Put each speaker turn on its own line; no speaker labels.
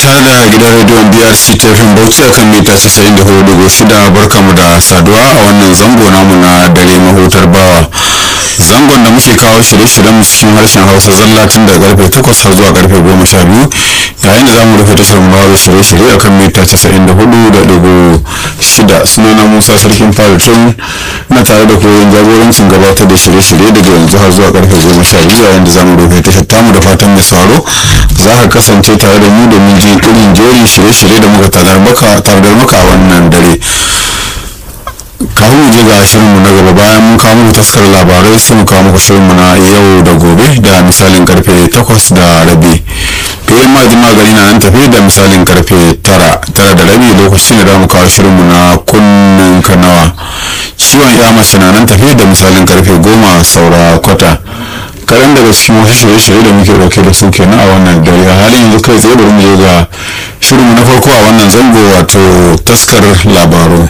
tare da gidan rediyon brc tafin bauchi akan mita 94.6 barkamu da saduwa a wannan zango namu na dare mahutar bawa zangon da muke kawo shirye-shiryen mu cikin harshen hausa zalla tun daga karfe 8 har zuwa karfe 12 yayin da zamu rufe tashar bawa shirye-shirye akan mita 94.6 sunana musa sarkin faritun na tare da koyon jagorancin gabatar da shirye-shirye daga yanzu har zuwa karfe 12 yayin da zamu rufe tashar tamu da fatan mai sauraro za ka kasance tare da mu domin ji irin jerin shirye-shirye da muka tardar maka a wannan dare kafin mu je ga shirinmu na gaba bayan mun kawo muku taskar labarai sai mu kawo muku shirinmu na yau da gobe da misalin karfe 8 da rabi fiye maji magani na nan tafi da misalin karfe 9 tara da rabi lokacin da mu kawo shirinmu na kunnen kanawa ciwon ya mace na nan tafi da misalin karfe 10 saura kwata kaɗan daga cikin wasu shirye-shirye da muke dauke da su kenan a wannan dare a halin yanzu kai tsaye bari mu je ga shirinmu na farko a wannan zango wato taskar labaru